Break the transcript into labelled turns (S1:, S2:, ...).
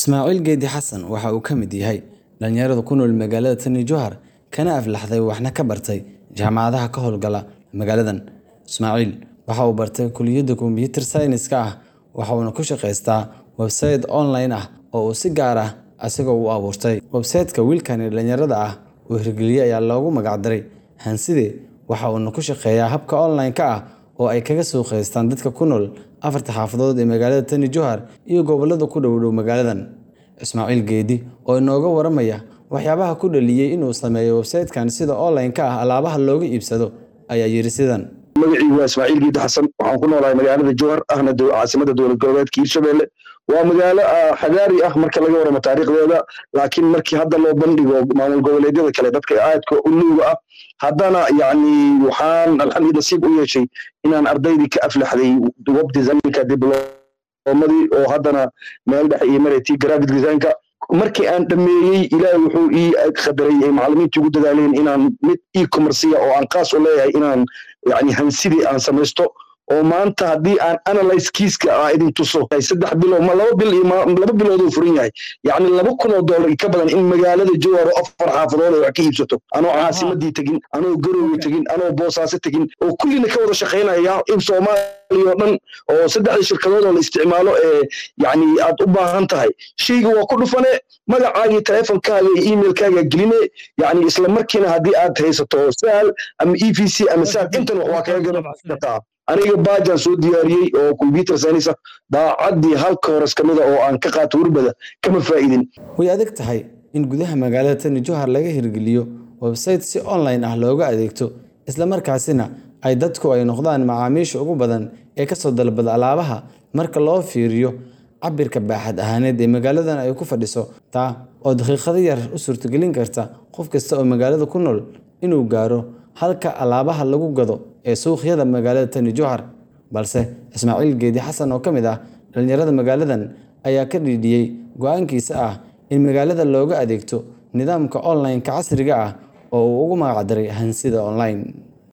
S1: Ismaaciil Geedi Xasan waxa uu ka mid yahay dhalinyarada ku nool magaalada Tani Jowhar kana aflaxday waxna ka bartay jaamacadaha ka howlgala magaaladan. Ismaaciil waxa uu bartay kulliyadda Computer Science-ka ah waxa uuna ku shaqaystaa website online ah oo uu si gaar ah isaga u abuurtay. Website-ka wiilkan dhalinyarada ah uu hirgeliyay ayaa loogu magac daray Hanside waxa uuna ku shaqeeyaa habka online-ka ah oo ay kaga suuqaystaan dadka ku nool afarta xaafadood ee magaalada Tani Jowhar iyo gobollada ku dhow dhow magaaladan. Ismaaciil Geedi oo inooga waramaya waxyaabaha ku dhaliyay inuu sameeyo website-kan sida online-ka ah alaabaha looga iibsado ayaa yiri sidan.
S2: magacaygu waa ismaaciil geedi xasan waxaan ku noolahay magaalada jowhar ahna caasimada dowlad goboleedka hiirshabelle waa magaalo xagaari ah marka laga waramo taariikhdeeda laakiin markii hadda loo bandhigo maamul goboleedyada kale dadka aadka u luuga ah haddana yacni waxaan alxamdi nasiib u yeeshay inaan ardaydii ka aflaxday web designka diblomadii oo haddana meel dhexe iyo maretii graphic designka markii aan dhameeyey ilaahay wuxuu ii qadaray ay macallimiintii ugu dadaaleen inaan mid e-commerciya oo aan qaas u leeyahay inaan yani hansidii aan samaysto oo maanta haddii aan analyze kiiska aa idin tuso saddex bilood ma laba bil iyo laba bilood uu furan yahay yacni laba kun oo dollar ka badan in magaalada jowhar oo afar xaafadood ay wax ka iibsato anoo caasimadii tegin anoo garowga tegin anoo boosaaso tegin oo kullina ka wada shaqaynaya in soomaaliya oo dhan oo saddexda shirkadood oo la isticmaalo ee yacni aad u baahan tahay shayga waa ku dhufane magacaaga iyo teleefonkaaga iyo emailkaaga geline yacni isla markiina haddii aad haysato sahal ama e v c ama sahal intan wax waa kaga gadan kartaa aniga baajaan soo diyaariyey oo computer science ah daacaddii halka hores ka mida oo aan ka qaato warbada kama faa'idin
S1: way adag tahay in gudaha magaalada Tani Jowhar laga hirgeliyo website si online ah looga adeegto isla markaasina ay dadku ay noqdaan macaamiisha ugu badan ee ka soo dalbada alaabaha marka loo fiiriyo cabirka baaxad ahaaneed ee magaaladan ay ku fadhiso taa oo daqiiqado yar u suurtagelin karta qof kasta oo magaalada ku nool inuu gaaro halka alaabaha lagu gado ee suuqyada magaalada Tani Jowhar balse Ismaaciil Geedi Xasan oo ka mid ah dhalinyarada magaaladan ayaa ka dhiidhiyay go'aankiisa ah in magaalada looga adeegto nidaamka online-ka casriga ah oo uu ugu magac daray Hansida Online